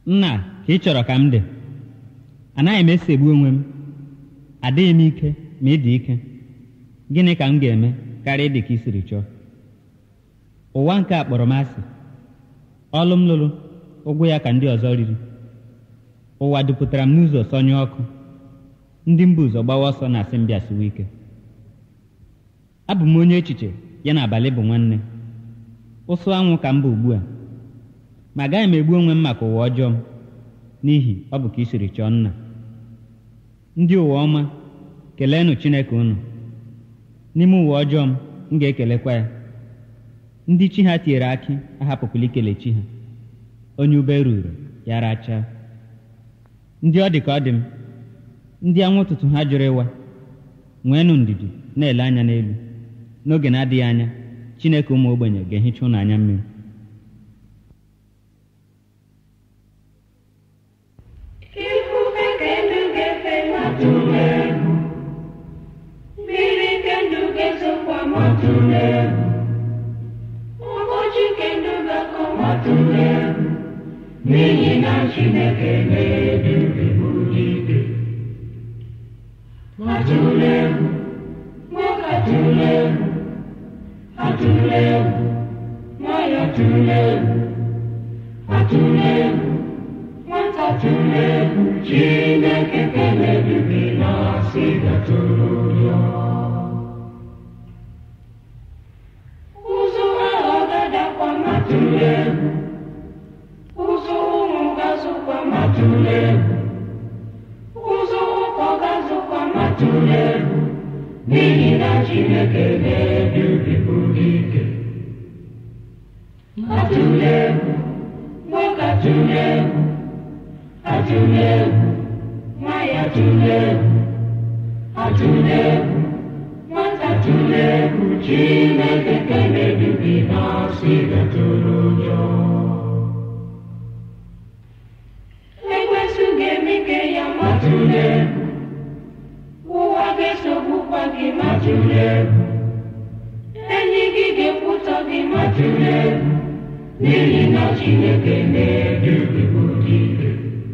nna ka ị chọrọ ka m dị anaghị m esegbu onwe m adịghị m ike ma ị dị ike gịnị ka m ga-eme karịa ịdị ka i siri chọọ ụwa nke a kpọrọ m asị ọlụ m lụrụ ụgwọ ya ka ndị ọzọ riri ụwa dupụtara m n'ụzọ sọnye ọkụ ndị mba ụzọ gbawa ọsọ na asị m bịasiwa ike abụ m onye echiche ya na abalị bụ nwanne ụsụ anwụ ka m bụ ugbu a ma agaghị m egbu onwe m maka ụwa ọjọọ m n'ihi ọ bụ ka i siri chọọ nna ndị ụwa ọma keleenụ chineke unu n'ime ụwa ọjọọ m m ga-ekelekwa ya ndị chi ha tinyere akị ahapụkwala ikele chi ha onye ube ruru ya rachaa ndị ọ dị ka ọ dị m ndị anwụ ụtụtụ ha jụrụ ịwa nweenụ ndidi na-ele anya n'elu n'oge na-adịghị anya chineke ụmụ ogbenye ga-ehicha ụnụ anya mmiri Ifufe kenu ga-efe matụrụ egwu mmiri kenu ga-ezokwa matụrụ egwu ụbọchị kenu ga-akọ matụrụ egwu n'ihi na Chineke na-edu ike matụrụ egwu nwoke atụrụ egwu atụrụ egwu nwanyị atụrụ egwu atụrụ egwu nwata tụrụ egwu Chineke kelere gị na asị gatụrụ ya ụzụ ahụ gadakwa matụrụ egwu ụzụ ụmụ gazụkwa matụrụ egwu ụzụ ụkọ gazụkwa matụrụ egwu n'ihi na Chineke na-edu gị bụrụ ike atụrụ egwu nwoke atụrụ egwu atụrụ egwu nwanyị atụrụ egwu atụrụ egwu nwata atụrụ egwu Chineke kelere gị na asị gatụrụ ụjọ ekwensu ga-eme ike ya matụrụ egwu ụwa ga-esogbukwa gị matụrụ egwu enyi gị ga-ekwutọ gị matụrụ egwu n'ihi na Chineke na-edu gị bụrụ ike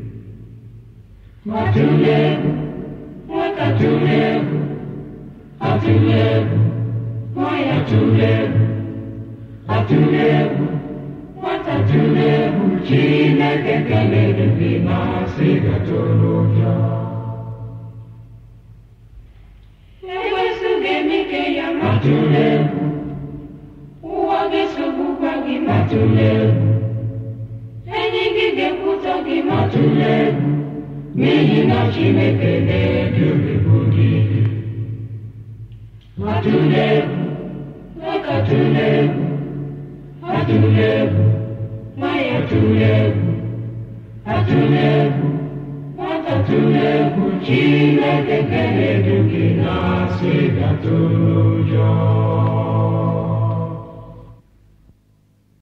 atụrụ egwu nwoke atụrụ egwu atụrụ egwu nwanyị atụrụ egwu atụrụ egwu nwata atụrụ egwu Chineke kelere gị na asị gatụrụ ụjọ ekwensu ga-eme ike ya matụrụ egwu ụwa ga-esogbukwa gị matụrụ egwu enyi gị ga-ekwutọ gị matụrụ egwu n'ihi na Chineke na-edu gị bụrụ ike atụrụ egwu nwoke atụrụ egwu atụrụ egwu nwanyị atụrụ egwu atụrụ egwu nwata atụrụ egwu Chineke ga-edu gị na asị gatụrụ ụjọ